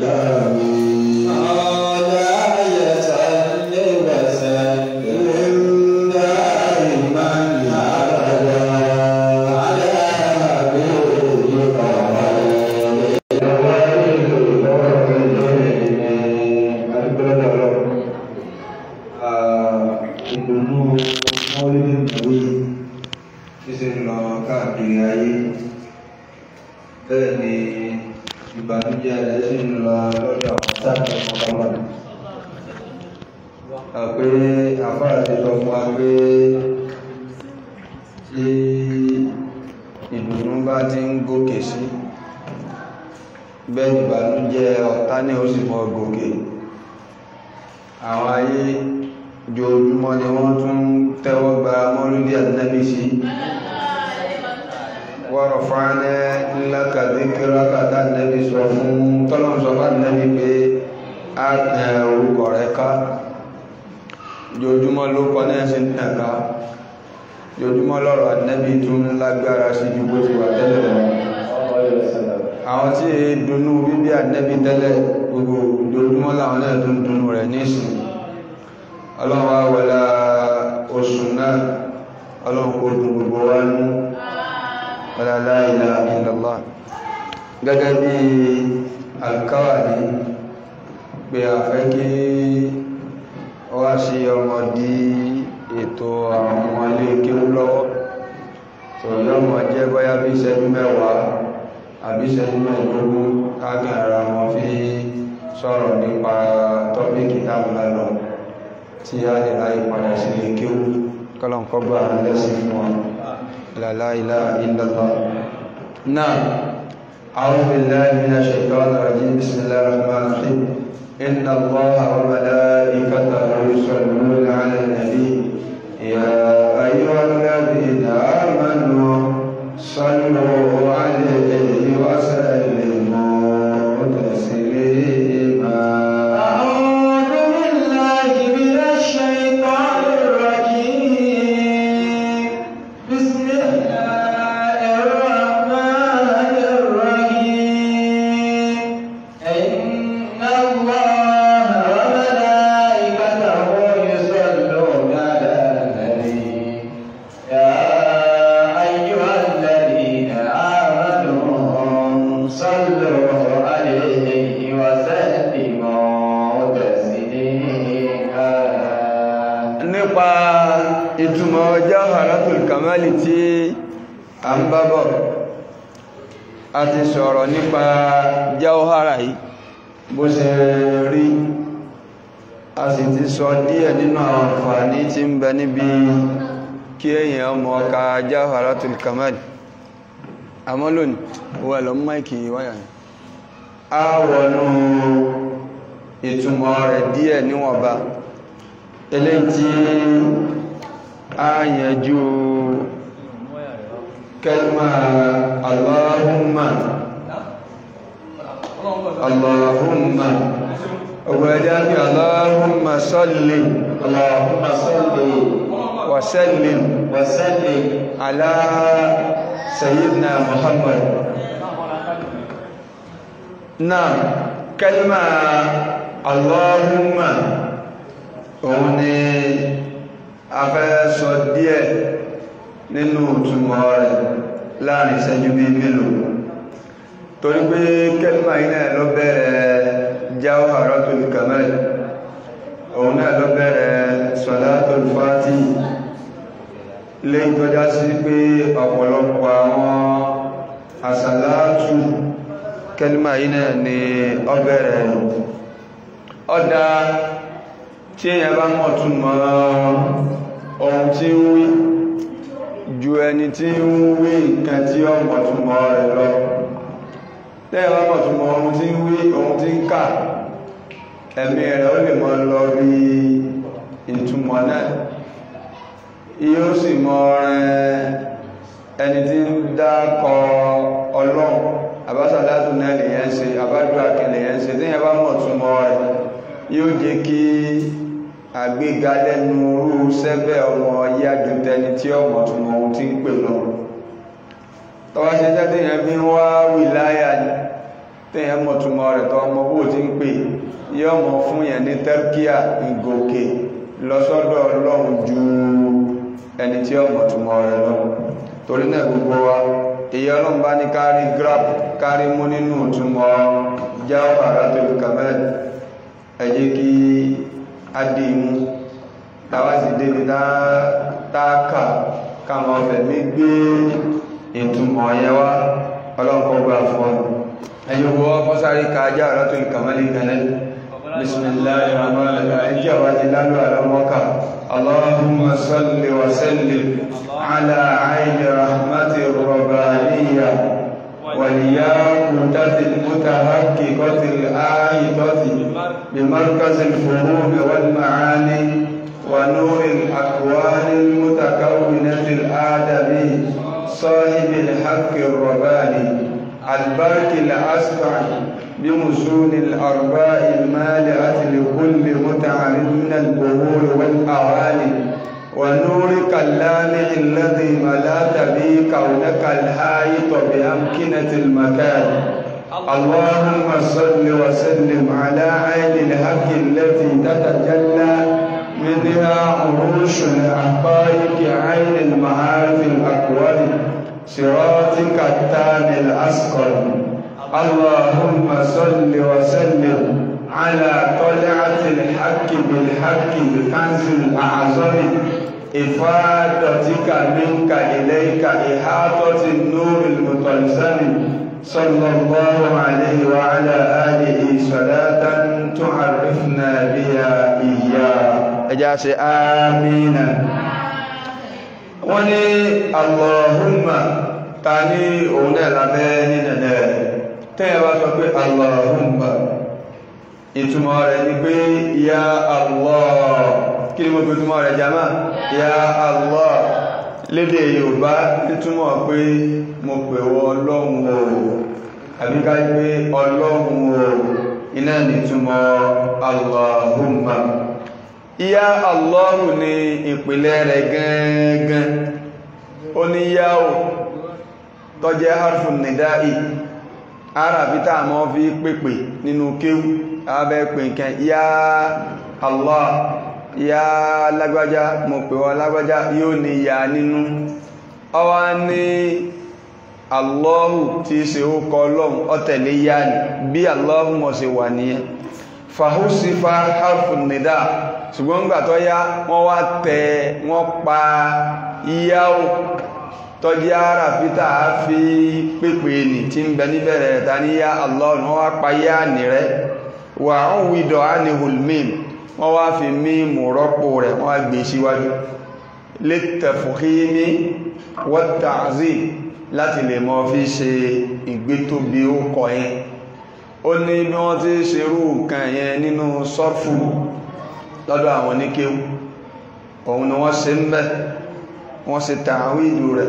ìdùnnú mọ́lẹ́dẹ̀ ìwé tí ṣe ń lọ káàkiri ayé bẹ́ẹ̀ ni ìbànújẹ́ rẹ̀ sì ń lọ lọ́dọ̀ àwọn sáàkì ọmọkọmọ àpé àfáà ti sọ fún wa pé tí ìdùnnú bá ti ń gòkè sí bẹ́ẹ̀ ìbànújẹ́ ọ̀tá ní ó sì mọ́ gòkè àwọn ayé ojoojúmọ́ ni wọ́n tún tẹ́wọ́ gba mọ́lúdí ànábì sí wọ́rọ̀ fáánẹ́ ńlákàdé kírákàtà ànábì sọ fún tọ́lọ́n sọ bá ànábì pé a tẹ̀ orúkọ rẹ̀ ká ojoojúmọ́ ló kọ́ náà sí tẹ̀ká ojoojúmọ́ lọ́rọ̀ ànábì tún lágbára sí ju bó ti wà tẹ́lẹ̀ lọ àwọn tí dùnnú bíbí ànábì tẹ́lẹ̀ gbogbo ojoojúmọ́ láwọn náà tún dùnnú rẹ̀ nísìn ọlọ́wọ́ wọlá oṣù náà ọlọ́run kò dùn gbogbo wá ní wọlá la ilaha illallah gẹ́gẹ́ bí alkawari pé a fẹ́ kí wá sí ọmọ dí ètò àwọn ọmọ ilé kéwú lọ́wọ́ tó yọmọ jẹ́ bọ́yá bí ìṣẹ́jú mẹ́wàá àbí ìṣẹ́jú mẹ́ẹ̀ẹ́dógún káàkiri ara wọn fi sọ̀rọ̀ nípa tọ́pìkì táwọn lọ tí a lè ráyè padà sí ilé kéwú kọ́lọ̀n kọgbà lẹ́sìn fún wọn la ilaha illallah náà a'udhu billahi minash shaitanir rajim bismillahir rahmanir rahim inna allaha wa malaikatahu yusalluna 'alan nabi ya ayyuhalladhina amanu sallu 'alayhi wa sallimu taslima أعوذ بالله من الشيطان الرجيم بسم الله الرحمن الرحيم إن الله وملائكته يصلون على النبي يا أيها الذين آمنوا صلوا عليه وسلموا تسليما nípa ìtumọ̀ Jawharatul Kamali tí a ń bábọ̀ a ti sọ̀rọ̀ nípa Jawhara yìí bó ṣe rí a sì ti sọ díẹ̀ nínú àwọn àǹfààní tí ń bẹ níbi kí èyàn mọ̀ ká Jawharatul Kamali àmọ́ lónìí wà lọ máìkì wáyà ní a wọnú ìtumọ̀ rẹ̀ díẹ̀ níwọ̀nba eléyìí tí a yẹjú kẹlmà Allahumma Allahumma ọgbẹ̀dẹ́ bí Allahumma salli اللهم صل wa sallim وسلم ala sayyidina Muhammad náà kẹlmà Allahumma òun ni a fẹ́ sọ díẹ̀ nínú ìtumọ̀ rẹ̀ láàrin ìṣẹ́jú bí mélòó torí pé kẹ́lìmà iná ló bẹ̀rẹ̀ Jawharatul Kamal òun náà ló bẹ̀rẹ̀ Salatul Fati lè tọ́já sí pé ọ̀pọ̀lọpọ̀ àwọn àsàlátù kẹ́lìmà iná ni ó bẹ̀rẹ̀ ọ̀dá tí èyàn bá mọ̀ tún mọ̀ ohun tí ń wí ju ẹni tí ń wí nǹkan tí ó mọ̀ tún mọ̀ rẹ̀ lọ tẹ́yàn bá mọ̀ tún mọ̀ ohun tí ń wí ohun tí ń kà ẹ̀mí rẹ̀ ó lè mọ̀ lọ bí ìtumọ̀ náà yóò sì mọ̀ rẹ̀ ẹni tí ń dákọ ọlọ́run àbásàdátù náà lè yẹn ṣe àbádùá kẹlẹ̀ yẹn ṣe tẹ́yàn bá mọ̀ tún mọ̀ rẹ̀ yóò jẹ́ kí àgbéga lẹ́nu orú sẹ́bẹ̀ ọmọ yájú tẹni tí ọmọ tún mọ ohun tí ń pè lọ tọwá ṣe jẹ́ tèyàn bí wá wìláyà ní tèyàn mọ̀ tún mọ̀ rẹ̀ tọ́ ọmọ bó ti ń ìpè yóò mọ̀ fún yẹn ní tẹ́rkíà ìgòkè lọ́sọ́dọ̀ ọlọ́run ju ẹni tí ọmọ túnmọ̀ rẹ̀ lọ torí náà gbogbo wa èyí ọlọ́run bá ní kárí grab kárí mú nínú túnmọ̀ Jawharatul Kamal ẹ jẹ́ kí a dì mú tàwásí débi táàkà káwọn ọ̀fẹ́ mi gbé ìtumọ̀ yẹn wá ọlọ́pọ̀ gbà fún ọ ẹ̀yìn owó fọ́sárí ká Jawharatul Kamal kanáà bismillahi rahmani rahim ẹjẹ́ wá ti lálú àlọ́mọ́ká allahumma salli wa sallim ala ayni rahmati rabbaniyya والياقوتة المتحققة الآية بمركز الفهوم والمعاني ونور الأكوان المتكونة الآدمي صاحب الحق الرباني البرك الأسطع بمسون الأرباء المالئة لكل متعرض من البهور والأواني ونورك اللامع الذي ملأت به كونك الحائط بأمكنة المكان اللهم صل وسلم على عين الحق التي تتجلى منها عروش الحقائق عين المعارف الأكبر صراطك التام الأسقر اللهم صل وسلم على طلعة الحق بالحق بكنز الأعظم إفادتك منك إليك إحاطة النور المتلزم صلى الله عليه وعلى آله صلاة تعرفنا بها إياه أجاس آمين وني اللهم تاني أولا لبين tẹ́yẹ̀wá sọ pé Allahumma ìtumọ̀ rẹ̀ ni pé ya Allah kí ni mo fi túnmọ̀ rẹ̀ jama ya Allah lédè Yorùbá ìtumọ̀ pé mo pè wọ ọlọ́run o àbíká pé ọlọ́run o iná ní túnmọ̀ Allahumma ya Allah ni ìpìlẹ̀ rẹ̀ gangan ó ní yáò tọ́jẹ́ harfun nida'i arabi tá mọ́ fi pèpè nínú kéwú abẹ́ pè nkẹ́ ya Allah ya lágbájá mo pè wọ́n lágbájá yóò ní ya nínú ọwá ní Allahu tí ṣe ó kọ lọ́hun ọ̀tẹ̀lé ya ní bí Allahu mọ̀ sí wà níyẹn fàhúsífà harfun nida ṣùgbọ́n gbà tó yá wọ́n wá tẹ wọ́n pa yáò tọ́jí ara fítà fi pépè ní tí ń bẹ níbẹ̀rẹ̀ ta ní yá Allah wọ́n wá pa yá ní rẹ̀ wà ń wídọ̀ á ní hulmim wọ́n wá fi mímù rọ́pò rẹ̀ wọ́n wá gbé síwájú littafkhimi wat-ta'zim láti lè mọ́ fi ṣe ìgbétóbi ó kọ yẹn ó ní bí wọ́n ti ṣerú nǹkan yẹn nínú sọ́fù lọ́dọ̀ àwọn oníkéwú òun ni wọ́n ṣe ń bẹ́ wọ́n ṣe tàwídù rẹ̀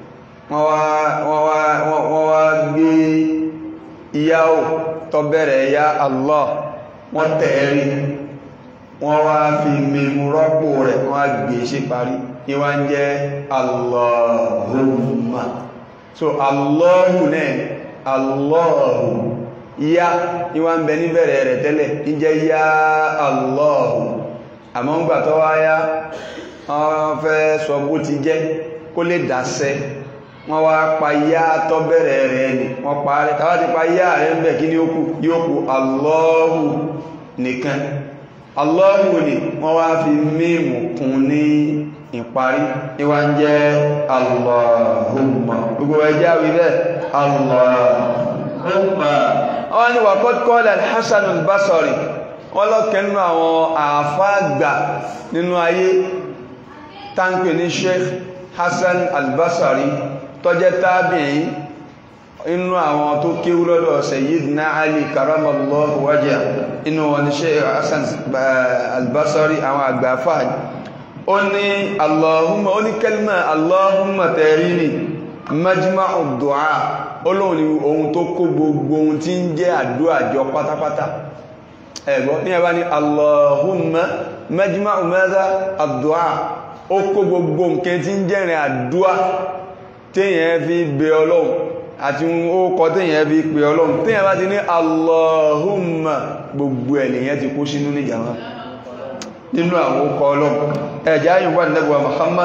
wọ́n wá gbé ìyáwó tó bẹ̀rẹ̀ ya Allah wọ́n tẹ̀ẹ̀rí wọ́n wá fi mímú rọ́pò rẹ̀ wọ́n á gbé ṣe parí ní wá ń jẹ́ Allahumma so Allahu náà Allahu ya ní wá ń bẹ níbẹ̀rẹ̀ rẹ̀ tẹ́lẹ̀ ní jẹ́ ya Allahu àmọ́ ń gbà tó wá yá wọ́n fẹ́ sọ bó ti jẹ́ kó lè dàṣẹ́ wọ́n wá pa yá tó bẹ̀rẹ̀ rẹ̀ ni wọ́n pa rẹ̀ tàbá ti pa yá rẹ̀ ń bẹ̀ kí ní ó kù yóò kù Allahu nìkan Allahu ni wọ́n wá fi mímù kún ní ìparí ní wá ń jẹ́ Allahumma gbogbo ẹjẹ́ àwí bẹ́ẹ̀ Allahumma wọ́n ni wà kọ́kọ́lẹ̀ Al-Hasan Al-Basri wọ́n lọ́kẹ́ nínú àwọn àfáàgbà nínú ayé tánkì ní Sheikh Hassan Al-Basri tó jẹ́ tábìyìn inú àwọn tó kéwú lọ́dọ̀ Sayyidina Ali karamallahu wajha inú wọn ni Sheikh Hassan Al-Basri àwọn àgbàfà ó ní Allahumma ó ní kẹlmà Allahumma tẹ̀rí ni majma'u du'a olóhun ni ohun tó kó gbogbo ohun tí ń jẹ́ àdúrà jọ pátápátá ẹ̀gbọ́n ní ẹbá ní Allahumma majma'u madha ad-du'a ó kó gbogbo nǹkan tí ń jẹ́rin àdúà téèyàn fi bẹ ọlọ́run àti ókọ téèyàn fi pè ọlọ́run téèyàn bá ti ní Allahumma gbogbo ẹ̀lẹ́yàn ti kó sínú ní jàmá nínú àwọn ókọ ọlọ́run ẹ̀já yìí wà nẹ́bùwà Muhammad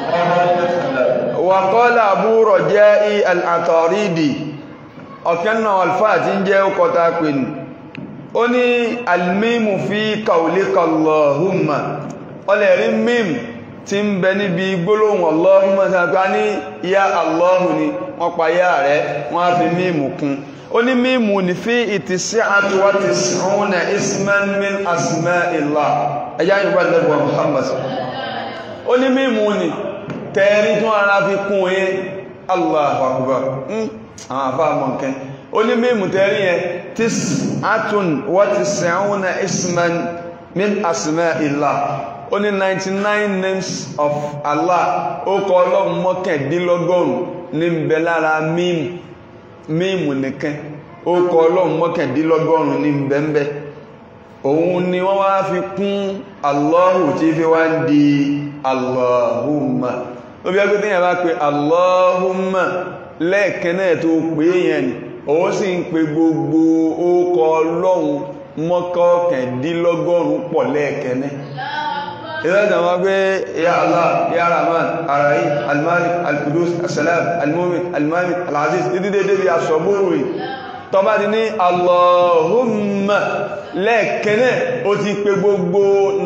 wa qala Abu Raja'i al-Ataridi ọ̀kẹ́nà alfáà tí ń jẹ́ ókọta pè ní ó ní almimu fi qawlika Allahumma ọlẹ̀rí mímù tí ń bẹ níbi gbólóhùn Allahumma sàpá ní ya Allahu ni wọ́n pa yá rẹ̀ wọ́n á fi mímù kún ó ní mímù ní fi ìtìsí'atu wa tis'una isman min asma'illah ẹjá yìí wà lẹ́gbọ̀n Muhammad ó ní mímù ní tẹ́rí tún ara fi kún yẹ Allahu akbar àwọn àfá mọ̀kẹ́ ó ní mímù tẹ́rí yẹn tis'atun wa tis'una isman min asma'illah ó ní 99 names of Allah ó kọ ọlọ́run mọ́kàndínlọ́gọ́rùn ní ń bẹ lára mímù mímù nìkan ó kọ ọlọ́run mọ́kàndínlọ́gọ́rùn ní ń bẹ ń bẹ òun ni wọ́n wá fi kún Allahu tí fi wá ń di Allahumma ó bí ẹgbẹ́ tíyàn bá pe Allahumma lẹ́ẹ̀kan náà tó pé yẹn ni ó sì ń pe gbogbo ó kọ ọlọ́run mọ́kàndínlọ́gọ́rùn pọ̀ lẹ́ẹ̀kan náà ìrẹ́dà wọn gbé ya Allah ya Rahman arahi almalik alkudus asalam almumin almalik alaziz dídídé bí asọ̀búrú rí tọba ti ní Allahumma lẹ́ẹ̀kẹ́nẹ̀ ó ti pè gbogbo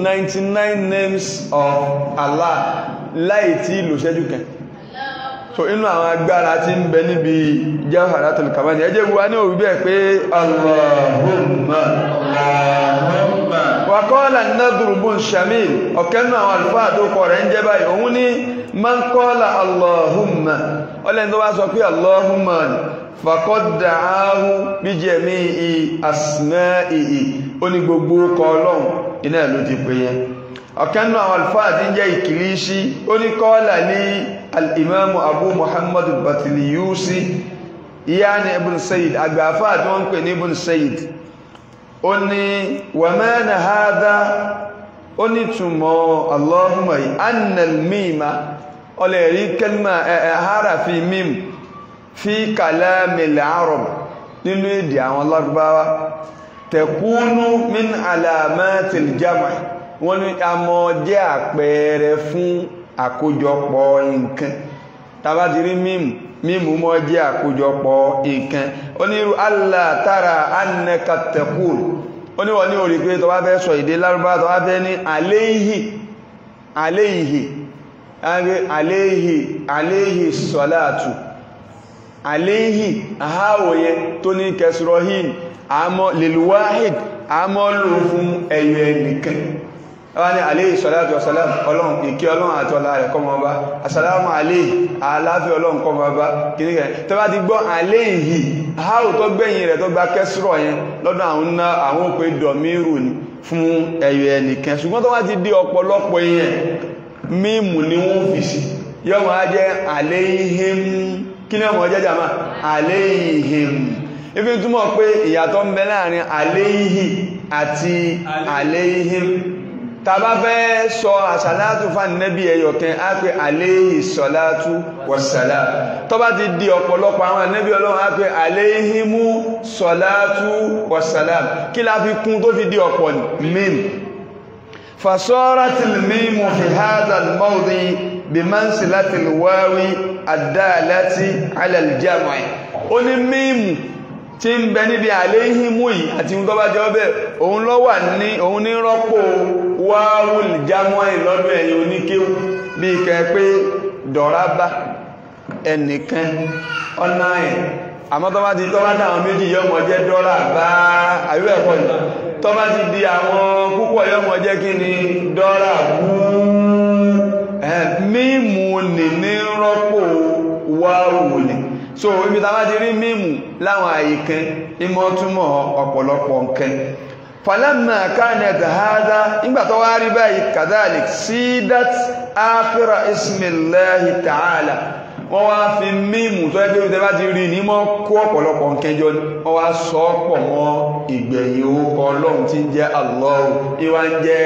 99 names of Allah láì tí lò ṣẹ́jú kẹ so inú àwọn agbára tí ń bẹ níbi Jawharatul Kamali ẹjẹ́ gbogbo ní òwú bẹ́ẹ̀ pé Allahumma Allahumma wàkọ́ọ̀lá nadru bun shamil ọ̀kẹ́nù àwọn àlùfáà tó kọ̀ rẹ̀ ń jẹ́ báyìí òun ní man qala Allahumma ọlẹ́ni tó bá sọ pé Allahumma faqad da'ahu bi jami'i asma'ihi ó ní gbogbo kọ ọlọ́run iná ló ti pè yẹn ọ̀kẹ́nù àwọn àlùfáà tí ń jẹ́ ìkìlíṣí ó ní kọ́ọ̀lá ní al-imamu abu muhammadu batiliyusi ìyá ni ibn sayyid àgbàfáà tí wọ́n ń pè ní ibn sayyid ó ní wà mẹ́rin hádá ó ní túnmọ̀ Allahumma yìí annal mímá ọlẹ̀ rí kẹlmà ẹ̀hárà fi mím fi kalamil arab nínú èdè àwọn Lárúbáwá tẹ̀kúnú min alamatil jama wọ́n ní a mọ́ jẹ́ àpẹẹrẹ fún àkójọpọ̀ nǹkan tàbá ti rí mímù mímú mọ́ jẹ́ àkójọpọ̀ nǹkan onírú Allah tara annaka taqul oníwọ̀ ní orí pé tọwá fẹ́ sọ èdè lárúbá tọwá fẹ́ ní aléhì aléhì aléhì aléhì sọ́látù aléhì àháwòye tó ní kẹsìrọ̀hìn àmọ́ lèlúwáhìd àmọ́ lò fún ẹ̀yọ ẹnìkan wọ́n ní aléhì sọ́látù ọ̀sálàm ọlọ́run ìkẹ́ ọlọ́run àti ọlá rẹ̀ kọ́ mọ́ bá asàlámù aléhì aláfẹ́ ọlọ́run kọ́ mọ́ bá kìníkẹ̀ tó bá ti gbọ́ aléhì háò tó gbẹ̀yìn rẹ̀ tó gba kẹsìrọ̀ yẹn lọ́dọ̀ àwọn ná àwọn òpè dọ̀míìrù ni fún ẹ̀yọ ẹnìkan ṣùgbọ́n tó wá ti di ọ̀pọ̀lọpọ̀ yẹn mímù ni wọ́n fi sí yọ́ máa jẹ́ aléhìm kí ni ọmọ jẹ́ jàmá aléhìm ifi túmọ̀ pé ìyàtọ̀ ń bẹ láàrin aléhì àti aléhìm tàbá fẹ́ sọ àsàlátù fún nẹ́bí ẹyọ̀kẹ́ á pé aléhì sọ́látù wọ̀sàlá tó bá ti di ọ̀pọ̀lọpọ̀ àwọn nẹ́bí ọlọ́run á pé aléhìmú sọ́látù wọ̀sàlá kí la fi kún tó fi di ọ̀pọ̀ mím fasọ́rátìl mímú fi hádàl mọ́dí bí mansilatil wáwí àdáàláti alàlìjámọ̀ ó ní mímú tí ń bẹ níbi àléhìmú yìí àti tó bá jẹ́ ọbẹ̀ òun ló wà ní òun ní rọ́pò wáwùl jámọ́ ìlọ́dún ẹ̀yìn oníkéwú bí kẹ pé dọ̀rábá ẹnìkan ọ̀nà ẹ̀ àmọ́ tó bá ti tọ́ bá dáwọn méjì yọmọ jẹ́ dọ́rà bá àríwẹ̀ ẹ̀kọ́ ni tó bá ti di àwọn púpọ̀ yọmọ jẹ́ kí ni dọ́rà bú mímú nì ní rọ́pò wáwùl so ibi tàbá ti rí mímù láwọn àyíkẹ́ ìmọ̀ túnmọ̀ ọ̀pọ̀lọpọ̀ nǹkan falamma kanat hada nígbà tó wá rí báyìí kadhalik sídát áfíra ismillahi ta'ala wọ́n wá fi mímù tó ẹgbẹ́ ìtẹ́ bá ti rí ní mọ́ kó ọ̀pọ̀lọpọ̀ nǹkan jọ ní wọ́n wá sọ pọ̀ mọ́ ìgbẹ̀yìn orúkọ ọlọ́run tí ń jẹ́ Allahu ìwá ń jẹ́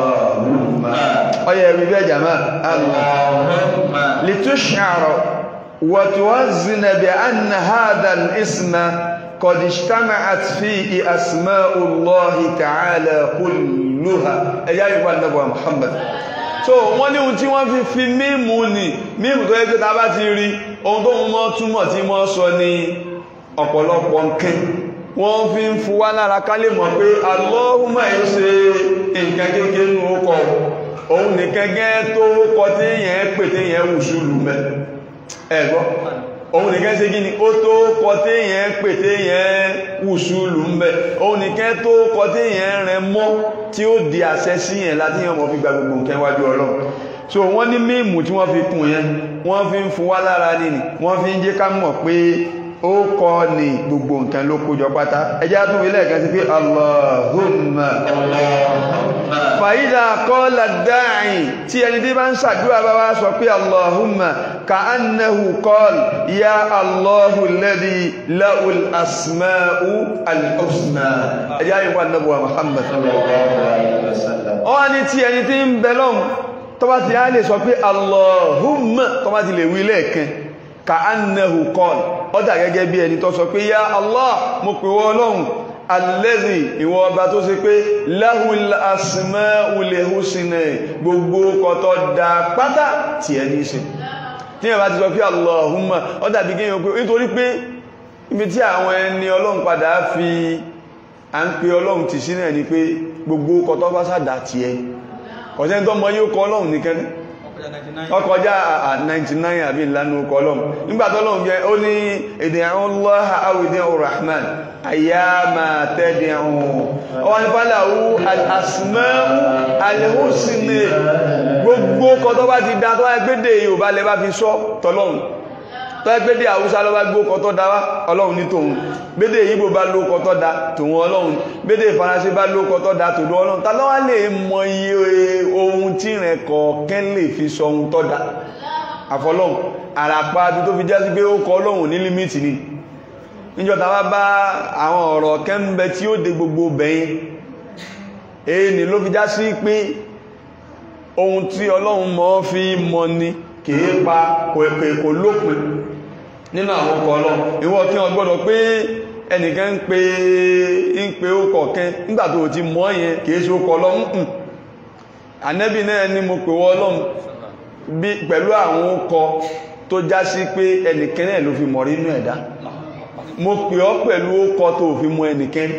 Allahumma ọyẹ rí bẹ́ẹ̀ jàmá Allahumma litush'ara وتوزن بأن هذا الاسم قد اجتمعت فيه أسماء الله تعالى كلها ẹjá yípa nẹ́bọ̀ Muhammad so wọ́n ní ohun tí wọ́n fi fi mímú ní mímú tó yẹ pé ta bá ti rí ohun tó mọ́ túmọ̀ tí wọ́n sọ ní ọ̀pọ̀lọpọ̀ nǹkan wọ́n fi ń fún wá lára ká lè mọ̀ pé Allahumma yóò ṣe nǹkan kékeré nínú ọkọ̀ òun nìkan gẹ́ tó kọ tí yẹn pè tí yẹn wùsù lù mẹ́ ẹ̀gbọ́ òun nìkan ṣe gíní ó tó kọ tí yẹn pè tí yẹn wùsù lù mẹ́ òun nìkan tó kọ tí yẹn rẹ mọ́ tí ó di àṣẹ sí yẹn láti yẹn mọ́ fi gba gbogbo nǹkan wájú Ọlọ́run so wọ́n ní mímù tí wọ́n fi kùn yẹn wọ́n fi ń fún wá lára nìní wọ́n fi ń jẹ́ ká mọ̀ pé ó kọ́ ní gbogbo nǹkan ló kójọ pátá ẹjá tún ilẹ̀ kan sí pé Allahumma fàídà kọ́lá dáàrin tí ẹni tí bá ń ṣàdúrà bá wá sọ pé Allahumma ka annahu qal ya Allahu alladhi lahul asma'u al-husna ẹjá yìí wà nábùwà Muhammad ọ́ ní tí ẹni tí ń bẹ lọ́hùn tó bá ti á lè sọ pé Allahumma tó bá ti lè wí lẹ́ẹ̀kan ka annahu qal ọ́dà gẹ́gẹ́ bí ẹni tó sọ pé ya Allah mo pè wọ́ ọlọ́run alẹ́zì ìwọ ọba tó ṣe pé lahul asmaul husna gbogbo kọtọ́ da pátá tí ẹni ṣe tí ẹ bá ti sọ pé Allahumma ọ́dà bí gẹ́yàn pé nítorí pé ibi tí àwọn ẹni ọlọ́run padà fi à ń pe ọlọ́run ti sí náà ni pé gbogbo kọtọ́ bá sàdá tí ẹ kọ̀sẹ́ tó mọ yóò kọ ọlọ́run nìkan ní ọkọjá 99 àbí ìlànà ọkọ̀ ọlọ́run nígbàtọ́lọ́run jẹ́ ó ní èdè àwọn lọ́ha àwìdín Rahman àyàmà tẹ́dẹ̀ ọ̀hún ọwọ́ ní fàlàwú al-asma'u al-husna gbogbo kọ tó bá ti dá tó wáyé gbédè Yorùbá lẹ bá fi sọ tọ́lọ́run tó wáyé gbédè Haúsá lọ bá gbó kọ tó dá wá ọlọ́run ní tòun gbédè Ìgbò bá ló kọ tó dá tòun ọlọ́run gbédè Faransé bá ló kọ tó dá tòun ọlọ́run ta ló wá lè mọ iye ohun tí rẹ̀ kọ̀ọ̀kẹ́ lè fi sọ ohun tó dá àfọlọ́run àràpá bí tó fi jẹ́ sí pé ó kọ ọlọ́run ní límìtì ni níjọta wá bá àwọn ọ̀rọ̀ kẹ́m̀bẹ̀ tí ó dé gbogbo bẹ̀yìn èyí ni ló fi já sí pé ohun tí ọlọ́run mọ́ fi mọ́ ni kìí pa kò èkè kò lópin nínú àwọn ọkọ̀ ọlọ́run ìwọ kí wọ́n gbọ́dọ̀ pé ẹnìkan ń pe ń pe ó kọ̀ọ̀kẹ́ nígbà tó ti mọ́ yẹn kìí ṣe ó kọ ọlọ́run ń ànẹ́bì náà ni mo pè wọ́ ọlọ́run pẹ̀lú àwọn ọkọ̀ tó já sí pé ẹnìkan náà ló fi mọ̀ rí inú ẹ̀dá mo pè ọ́ pẹ̀lú ókọ tó fi mú ẹnìkẹ́ni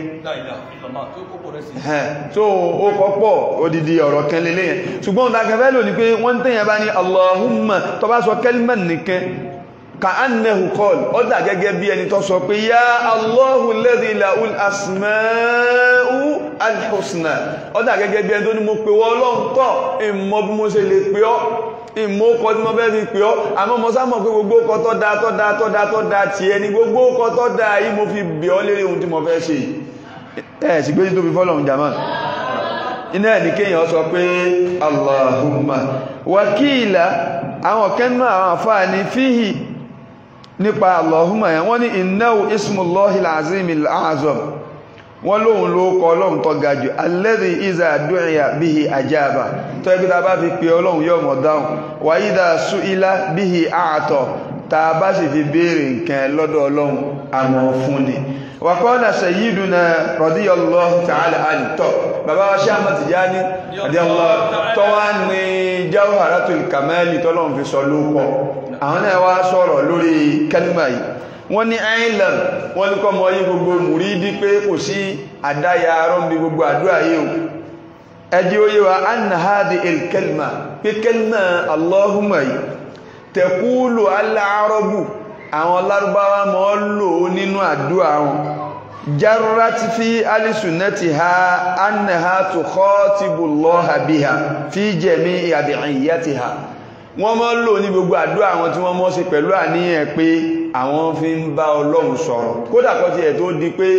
tó ókọ pọ̀ odidi ọ̀rọ̀ kan lélé yẹn ṣùgbọ́n ìdákẹ́fẹ́ lò ní pé wọ́n tẹ́yẹn bá ní Allahumma tó bá sọ kẹ́lìmẹ̀ nìkan ka annahu qal ó dà gẹ́gẹ́ bí ẹni tó sọ pé ya Allahu alladhi lahul asma'u al-husna ó dà gẹ́gẹ́ bí ẹni tó ní mo pè wọ́ ọlọ́run tọ́ ìmọ̀ bí mo ṣe lè pè ọ́ ìmọ̀ ọkọ̀ tí mo bẹ́ fi pè ọ́ àmọ́ mo sá mọ̀ pé gbogbo ọkọ̀ tọ́ da tọ́ da tọ́ da tọ́ da tí ẹni gbogbo ọkọ̀ tọ́ da yìí mo fi bẹ̀ ọ́ lérí ohun tí mo fẹ́ ṣe ẹ̀ sì gbé tó fi fọ́lọ̀ jàmá iná ẹ̀ ní kéèyàn sọ pé Allahumma wakíìlà àwọn kẹ́nu àwọn àfáà ní fíhì nípa Allahumma yẹn wọ́n ní innahu ismullahil azimil azam wọ́n lóhun ló kọ ọlọ́run tó ga jù alladhi iza du'iya bihi ajaba tó ẹgbẹ́ ta bá fi pè ọlọ́run yóò mọ̀ dáhùn wa idha su'ila bihi a'ta ta bá sì fi béèrè nǹkan lọ́dọ̀ ọlọ́run àmọ́ fún ni wa qala sayyiduna radiyallahu ta'ala anhu tọ́ bàbá wa Sheikh Ahmad Tijani radiyallahu tó wá ní jawharatul kamali tọ́lọ́run fi sọ lóko àwọn náà wá sọ̀rọ̀ lórí kẹlímà yìí wọ́n ní island wọ́n ní kọ́ mọ́ yí gbogbo mùrídí pé kò sí àdáyà rọ́mbí gbogbo àdúrà yìí o ẹjí ó yé wa anna hadi il-kelma pé kelma allahumma yìí tẹ̀kúlù aláàrọ́bù àwọn lárúbáwá mọ́ lò nínú àdúrà wọn jarrat fi alisunati ha anna ha tukhatibu allaha biha fi jami'i ad'iyatiha wọ́n mọ́ lò ní gbogbo àdúrà àwọn tí wọ́n mọ́ sí pẹ̀lú àníyàn pé àwọn fi ń bá ọlọ́run sọ̀rọ̀ kódà kọ́ ti ẹ̀ tó di pé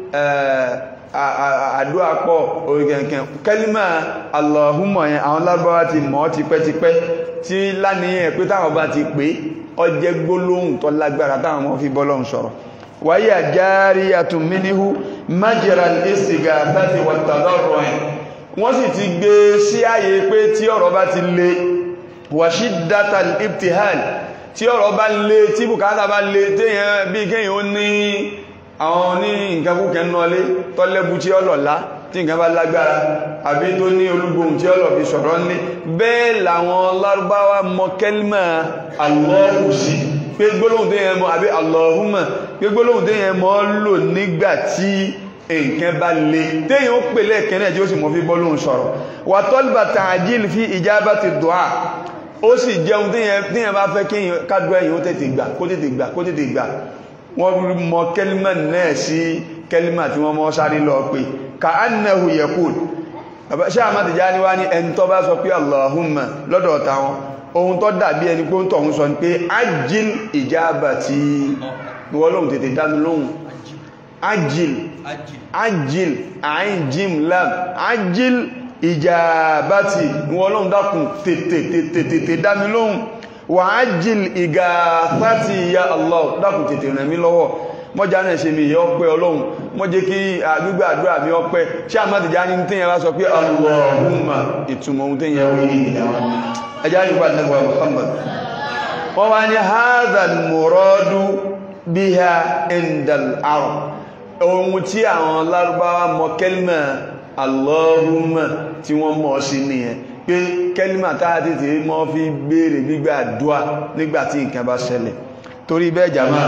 àdúrà pọ̀ orígẹ̀ǹkẹ̀ kẹ́límà Allahumma yẹn àwọn lábáwá ti mọ̀ tipẹ́tipẹ́ tí láníyàn pé táwọn bá ti pé ọjẹ́ gbólóhùn tó lágbára táwọn mọ́ fi bọ́lọ́run sọ̀rọ̀ wáyé àjárí àtúnmíníhú májèra ìsìgà àtàtì wàtàdọ́rọ̀ ẹ̀ wọ́n sì ti gbé sí àyè pé tí ọ̀rọ̀ bá ti le wàṣídátà ibtihal tí ọ̀rọ̀ bá lé tí bùkátà bá lé téèyàn bí kéèyàn ó ní àwọn ní nǹkan kúkẹ́ nọlé tọ́lẹ́bù tí ọlọ̀lá tí nǹkan bá lágbára àbí tó ní olúgbòhùn tí ọlọ̀ fi sọ̀rọ̀ ní bẹ́ẹ̀ làwọn lárúbáwá mọ kẹ́límà Allahu sí pé gbólóhùn téèyàn mọ àbí Allahumma pé gbólóhùn téèyàn mọ lò nígbà tí nǹkan bá lè téèyàn ó pè lẹ́ẹ̀kẹ́ náà tí ó sì mọ́ fi bọ́lóhùn sọ̀rọ̀ wà tọ́lbà tààjíl fi ijabati du'a ó sì jẹun téèyàn bá fẹ́ kí kádùá èyàn ó tètè gbà kó tètè gbà kó tètè gbà wọ́n mọ kẹlímà náà sí kẹlímà tí wọ́n mọ́ sáré lọ pé ka annahu yaqul ṣe àmà ti já níwá ní ẹni tó bá sọ pé Allahumma lọ́dọ̀ táwọn ohun tó dàbí ẹni pé ó ń tọ̀hún sọ pé ajil ijabati wọ́n lóhun tètè dámi lóhun ajil ajil ayin jim lam ajil ìjàbátì wọ́n lóhun dákùn tètè dámi lóhun wà ajil ìgàfàtì ya Allah dákùn tètè rẹ̀ mí lọ́wọ́ mọ́já náà ṣe mi yọ pẹ́ ọlọ́run mọ́ jẹ́ kí àgbígbà àdúrà mi ọpẹ́ ṣe àmàtìjá ní tíyẹn bá sọ pé Allahumma ìtumọ̀ ohun tíyẹn wí ẹjá nípa nẹ́gbà Muhammad wọ́n wá ní hadhal muradu biha indal arab ohun tí àwọn lárúbáwá mọ kẹ́lìmà Allahumma tí wọ́n mọ̀ sí nìyẹn pé kẹ́lìmà táà tètè mọ́ fi béèrè gbígbà àdúà nígbàtí nǹkan bá ṣẹlẹ̀ torí bẹ́ẹ̀ jàmá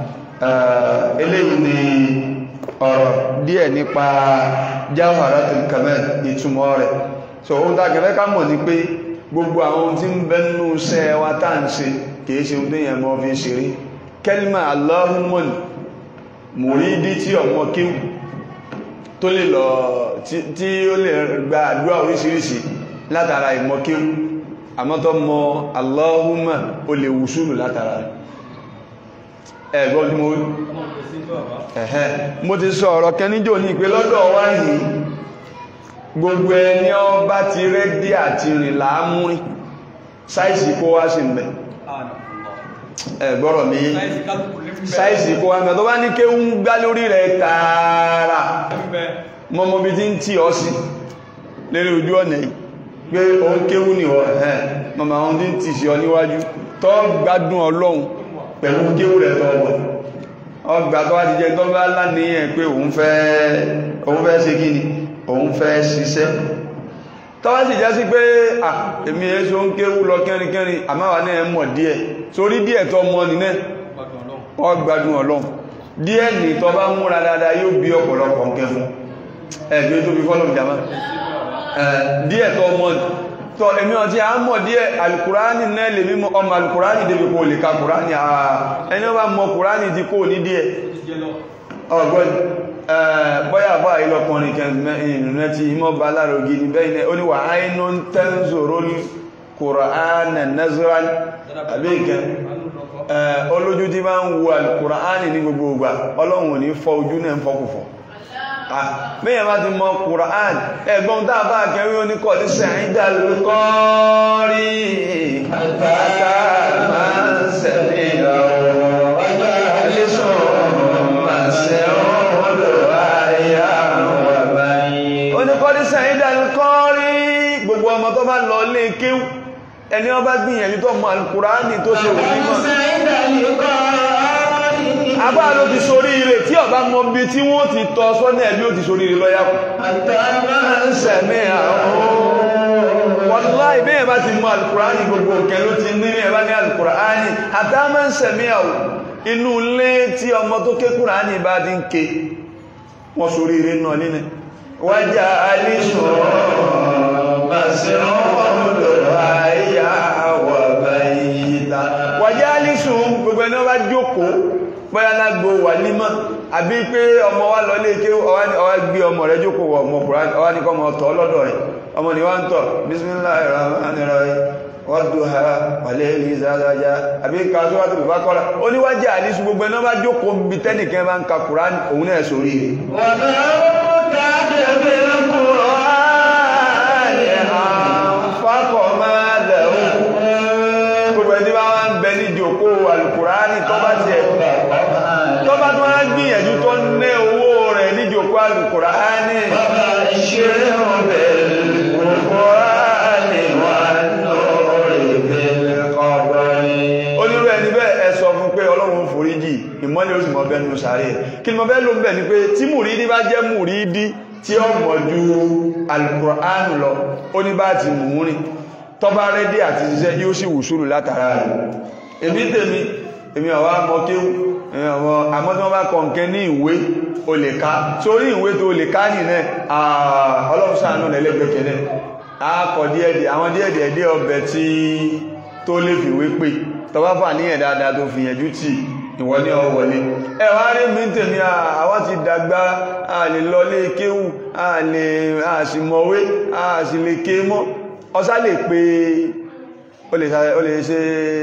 eléyìí ni ọ̀rọ̀ díẹ̀ nípa Jawharatul Kamal ìtumọ̀ rẹ̀ so ohun tá kẹfẹ́ ká mọ̀ ní pé gbogbo àwọn ohun tí ń bẹ nínú iṣẹ́ wa tá ń ṣe kìí ṣe ohun téèyàn mọ́ fi ṣeré kẹ́lìmà Allahumma mùrídí tí ọmọ kíw tó lè lọ tí ó lè gba àdúrà oríṣiríṣi látara ìmọ̀ kíw àmọ́tọ́ mọ Allahumma ó lè wùsùlù látara rẹ̀ ẹ̀gbọ́n tí mo rí ẹ̀hẹ́ mo ti sọ ọ̀rọ̀ kẹníjò ní ìpé lọ́dọ̀ wá yìí gbogbo ẹni ọba ti rẹ́dí àti rìn láàmúrí sáìsì kó wá sí mẹ́ ẹ̀gbọ́rọ̀ mi sáìsì kó wá mẹ́ tó bá ní ké ń gbá lórí rẹ̀ tààrà mọ́mọ́ bí tí ń tí ọ sí lérí ojú ọ̀nà yìí pé òun kéwú ní ọ̀ ẹ̀ mọ́mọ́ àwọn tí ń tì sí ọ níwájú tó gbádùn ọlọ́run pẹ̀lú kéwù rẹ̀ tọ́wọ̀ ọgbà tó wá ti jẹ́ tó bá láníyàn pé òun fẹ́ òun fẹ́ ṣe kí ni òun fẹ́ ṣiṣẹ́ tó wá sì já sí pé à èmi èso ń kéwù lọ kẹrinkẹrin àmáwà náà mọ̀ díẹ̀ sórí díẹ̀ tó mọ́ ní náà ọgbàdùn ọlọ́run díẹ̀ ní tó bá múra dáadáa yóò bí ọ̀pọ̀lọpọ̀ nǹkan fún ẹ̀gbẹ́ tó fi fọ́lọ̀ jama díẹ̀ tó mọ́ tọ́ èmi ọ̀tí a mọ̀ díẹ̀ alìkùránì náà lè mímọ̀ ọmọ alìkùránì débi kò lè ka kùránì àà ẹni ọba mọ̀ kùránì ti kò ní díẹ̀ ọgbọ́n bọ́yà bá ilọ̀kùnrin kẹrìnrìn tí imọ́ bá láàrọ̀ gini bẹ́ẹ̀ ó ní wà áínú tẹ́ǹzòrò kùránì nazran àbíkẹ́ olójú tí máa ń wo alìkùránì ní gbogbo ìgbà ọlọ́run ò ní fọ́ ojú náà fọ́kùfọ́ mẹ́yàn bá ti mọ Kùrán ẹgbọ́n tàà bá kẹrí oníkọ̀ ní sẹ̀rídà lókọ́rí àtàkà máa ń sẹ̀lẹ̀ oníkọ̀ ní sẹ̀rídà lókọ́rí gbogbo ọmọ tó bá lọ lé kéwú ẹni ó bá gbìyànjú tó mọ Al-Kùránì tó ṣe wù nímọ̀ àbá ló ti sórí ire tí ọba mọ bí tí wọ́n ti tọ́ sọ́nà ẹ̀bí ó ti sórí ire lọ́yá wàláhì bẹ́ẹ̀ bá ti mọ alùkùránì gbogbo òkè ló ti ní ẹ̀bá ní alùkùránì àtàmà ń sẹ̀mí àwò inú ilé tí ọmọ tó ké kùránì bá ti ń ké wọ́n sórí ire náà nínú wájá alìsùn wàjá alìsùn gbogbo ẹni wọ́n bá jókòó bóyá lágbó wà nímọ̀ àbí pé ọmọ wa lọ lé ké ọwá gbé ọmọ rẹ̀ jókòó wọ ọmọ Kùránì ọwá ní kọmọ tọ́ lọ́dọ̀ rẹ̀ ọmọ ni wọ́n tọ̀ Bismillahirrahmanirrahim wadduha wal-layli idha saja àbí ká Suratul Baqara ó ní wájá àlísù gbogbo ẹ̀nà bá jókòó bí tẹ́nìkan bá ń ka Kùránì òun náà sórí Al-Kùránì tó bá ti ẹ̀ tó bá tó wá gbìyànjú tó ní owó rẹ̀ níjòkó Al-Kùránì bàbá ìṣeré ọ̀bẹ̀ Al-Kùránì wà lórí ìbẹ̀lẹ̀ kọ̀ọ̀bọ̀rin onírú ẹni ìmọ́lẹ̀ ó sì mọ́ bẹ́nu sàárè kí ni mo fẹ́ ló ń bẹ̀ ni pé tí mùrídí bá jẹ́ mùrídí tí ó mọ̀ ju alukùránù lọ ó ní bá ti mú rìn tọ́ba rẹ́dí àti ṣiṣẹ́ yóò sì wùsùlù látara rẹ̀ èmi tèmi èmi ọ̀wá mọ kéwù àmọ́ tí wọ́n bá kọ nǹkan ní ìwé o lè ká sórí ìwé tó lè ká nìyẹn ọlọ́run ṣàánú lẹ́lẹ́gbẹ̀kẹ́lẹ́ àkọ̀ díẹ̀díẹ̀ àwọn díẹ̀díẹ̀ dé ọbẹ̀ tí tó lè fìwé pè tọba fà níyàn dáadáa tó fi yẹnjú tí ìwọ ní ọwọlé ẹwà rí mi tèmi àwọn ti dàgbà a lè lọ lé kéwù a lè àṣìmọ̀wé a sì lè ké mọ́ ọsá lè pé o lè ṣe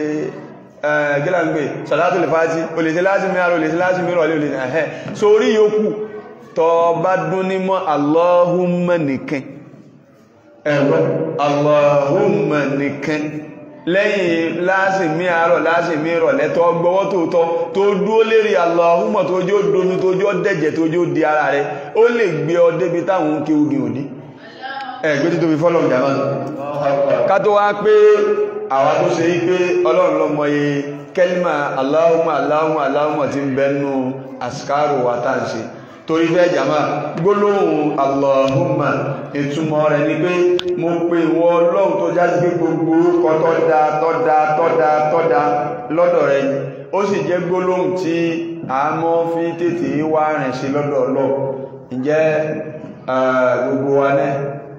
gílàǹgbè sàlátò lè fàájí o lè ṣe láti mẹ́rọ o lè ṣe láti mẹ́rọ o lè ṣe ẹ̀hẹ́ sórí yòókù tọ bá dún ní mọ́ Allahumma nìkan ẹ̀rọ Allahumma nìkan lẹ́yìn láàsìmí àárọ̀ láàsìmí ìrọ̀lẹ́ tó gbọ́wọ́ tó tọ́ tó dúó lérí Allahumma tó jó domi tó jó dẹ̀jẹ̀ tó jó di ara rẹ̀ ó lè gbé ọ débi táwọn kí ogi òdí ẹgbẹ́ tí tó fi fọ́lọ̀ ìjàmá ká tó wá pé àwa tó ṣe pé ọlọ́run lọ́mọ yẹ kẹ́límà Allahumma Allahumma Allahumma ti ń bẹnu àsìkárò wa tá ń ṣe torí fẹ́ jàmá gbólóhùn Allahumma ìtumọ̀ rẹ̀ ni pé mo pe ìwọ ọlọ́run tó já sí pé gbogbo orúkọ tọ́da tọ́da tọ́da tọ́da lọ́dọ̀ rẹ̀ ó sì jẹ́ gbólóhùn tí a mọ́ fi tètè wá rìn sí lọ́dọ̀ ọlọ́ ǹjẹ́ gbogbo wa náà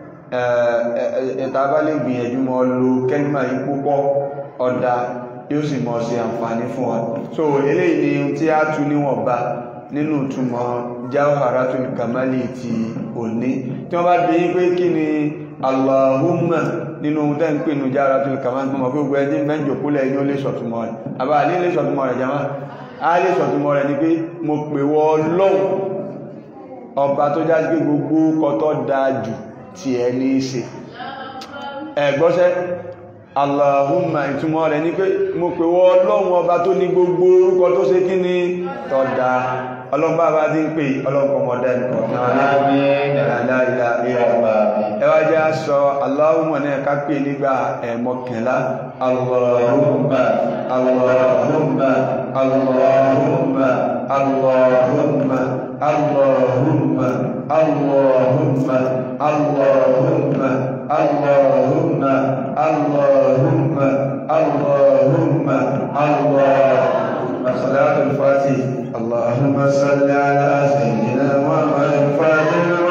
ẹ̀ta bá lè gbìyànjú mọ́ lo kẹ́límà yìí púpọ̀ ọ̀dà yóò sì mọ̀ sí àǹfààní fún wa so eléyìí ni tí a tú níwọ̀nba nínú túnmọ̀ Jawharatul Kamali ti òní tí wọ́n bá bí i pé kí ni Allahumma nínú ohun tẹ́ ń pè ní Jawharatul Kamali mọ̀ pé gbogbo ẹni mẹ́jọ kúlẹ̀ ní ó lè sọ̀túnmọ̀ rẹ̀ àbá ní lè sọ̀túnmọ̀ rẹ̀ jama a lè sọ̀túnmọ̀ rẹ̀ ni pé mo pè wọ Ọlọ́hun ọba tó já sí pé gbogbo kọtọ́ dáa jù tí ẹ ní ṣe ẹ̀gbọ́sẹ́ Allahumma ìtumọ̀ rẹ̀ ní pé mo pè wọ Ọlọ́run ọba tó ní gbogbo orúkọ tó ṣe kí ni tọ́da ọlọ́mbà bá ti ń pè ọlọ́pọ̀mọ̀dá ẹwà jẹ́ sọ Allahumma náà ká pè nígbà ẹ̀mọ́kànlá Allahumma Allahumma Allahumma Allahumma Allahumma Allahumma Allahumma Allahumma Allahumma Allahumma Allahumma Salatul Fatih اللهم صل على سيدنا محمد الفاتح